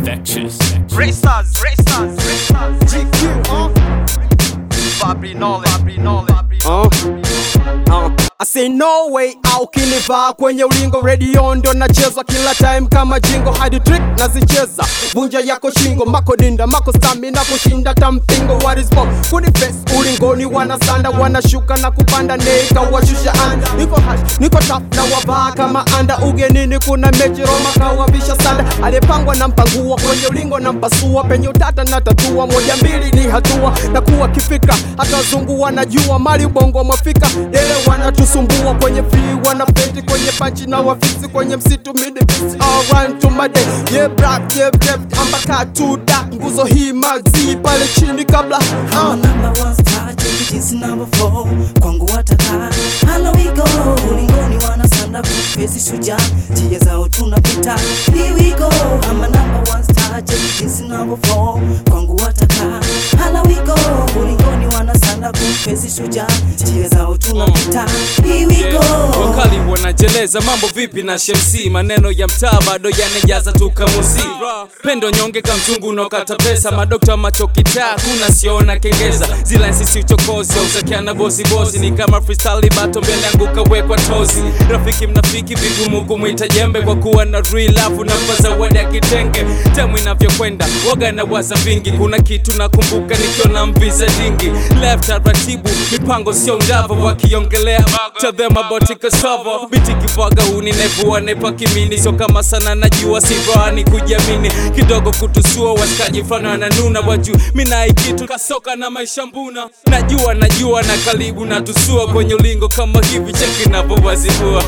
infectious. Racers, racers, racers. GQ, uh. Fabri knowledge, Fabri knowledge. Uh, uh. I say no way au kinivaa kwenye ulingo radio ndio nachezwa kila time kama jingo hadi trick nazicheza vunja yako shingo mako dinda mako stamina kushinda tampingo what is pop kuni face ulingoni wanasanda wanashuka na kupanda neka washusha anda niko hash niko tap na wavaa kama anda ugenini kuna mechi Roma kawavisha sanda aliyepangwa na mpangua kwenye ulingo na mpasua penye utata na tatua moja mbili ni hatua na kuwa kifikra hata wazungu wanajua mali ubongo mwafika dele wanatusumbua kwenye free wanafeti kwenye panchi na wafisi kwenye msitu midifisi all run to my day yeah black yeah left ambaka to dark nguzo hii mazi pale chini kabla I'm a uh. number one star, cheki jinsi number four kwangu wataka Hala we go, ulingoni wanasanda kupesi shujaa njia zao tunapita Here we go, I'm a number one star, cheki jinsi number four kwangu wataka Hala we go, ulingoni wanasanda kupesi shujaa njia zao tunapita Here we go wakali wanajeleza mambo vipi na shemsi maneno ya mtaa bado yanajaza tukamusi pendo nyonge kamchungu unaokata pesa madokta macho kitaa kuna siona kengeza zila nsisi uchokozi ausakiana bozibozi ni kama freestyle bato mbele yangu kawekwa tozi rafiki mnafiki vigumu kumwita jembe kwa kuwa na real love na zawadi ya kitenge temu inavyokwenda waga na waza vingi kuna kitu nakumbuka nikiona mviza dingi left taratibu mipango sio ndavo wakiongelea tell them about it cassava biti kibwaga huni nevua nepa kimini sio kama sana najua sivani kujiamini kidogo kutusua washikaji fulani wananuna waju mina ikitu kasoka na maisha mbuna najua najua na karibu na tusua kwenye ulingo kama hivi cheki navyowazibua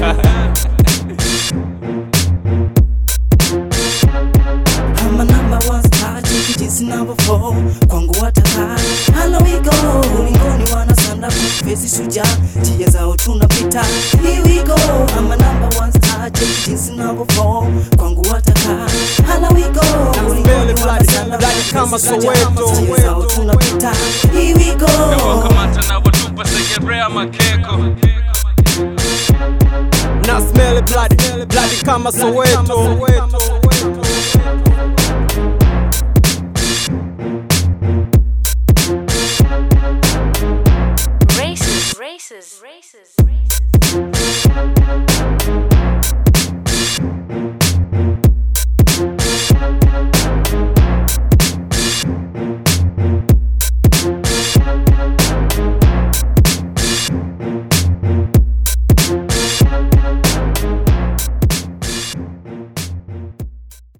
I'm a number one star, cheki jinsi number four kwangu wataka Hala we go, ulingoni wanasanda kupesi shujaa njia zao tunapita Here we go, I'm a number one star, cheki jinsi number four kwangu wataka Hala we go, ulingoni bloody, wanasanda bloody kama kupesi shujaa Soweto. njia zao tunapita Here we go wakamata na watupa segerea makeko na smell bloody bloody kama Soweto